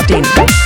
masti.in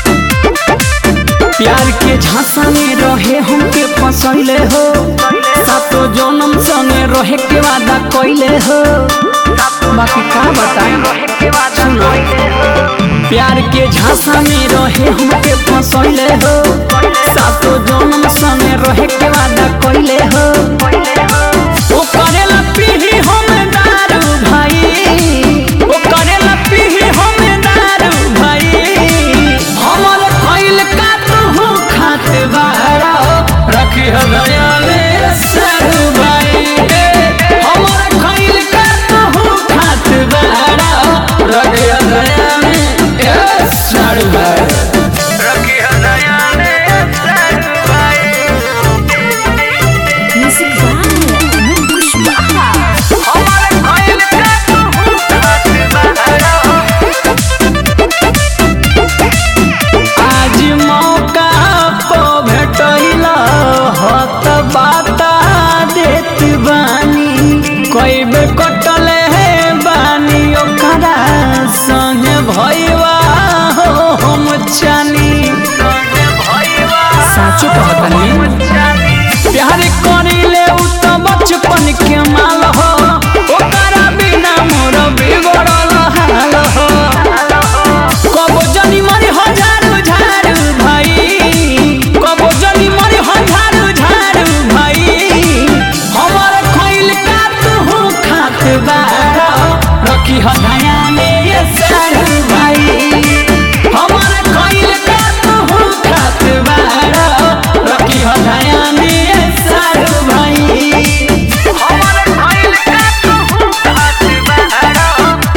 प्यार के झांसा में रहे हमके फसैले हो सातो जन्म संगे रहे के वादा कइले हो बाकी का बताएं सुनो प्यार के झांसा में रहे हमके फसैले हो सातो जन्म संगे रहे के वादा कइले हो ओ करेला पीही हम दारू भाई ओ करेला पीही हम दारू भाई हमर खइल का तू खात बारा रखी ह दया में सारू भाई हमर खइल का तू खात बारा रखी ह दया में ए सारू भाई रखी ह दया में सारू भाई Music by Mukush Baha हमर खइल का तू खात बारा आज मौका पो भेटैला हत बाता देत बानी कोई बे कटले है बानी ओकरा संग भइवा हो हम चानी साचो कहतनी प्यार करिले उ त बचपन के माल हो ओकरा बिना मोर बिगड़ल हाल हो कबो जनी मरी हजारू झारू भाई कबो जनी मरी हजारू झारू भाई हमर खइल का तू खात बारा रखी ह धया में ये सारू भाई हमर खइल का तू खात बारा रखी ह धया में ये सारू भाई हमर खइल का तू खात बारा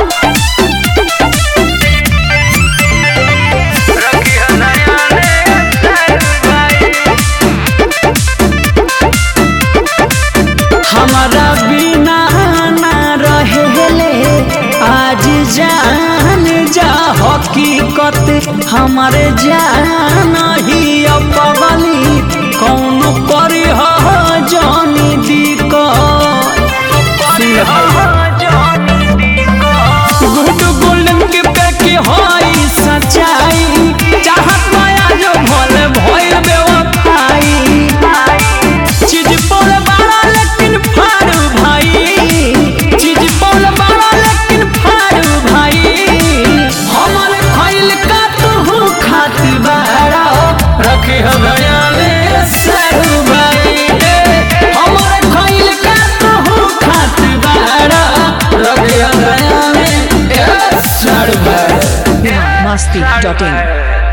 हमारा बिना ना रहेले आज जान जा हकीकत हमारे जान ही अपगली कौन करी हो जानी गुड गोल्डन के पैके होई सच्चाई चाहत माया जो भोले भोल बेवफाई चीज पौल बाड़ा लेकिन फाड़ू भाई चीज पौल बाड़ा लेकिन फाड़ू भाई हमर खइल का तू खात बाड़ा रखे ह गया ले सारू भाई हमर खइल का तू खात बाड़ा रखे ह गया ले सारू भाई masti.in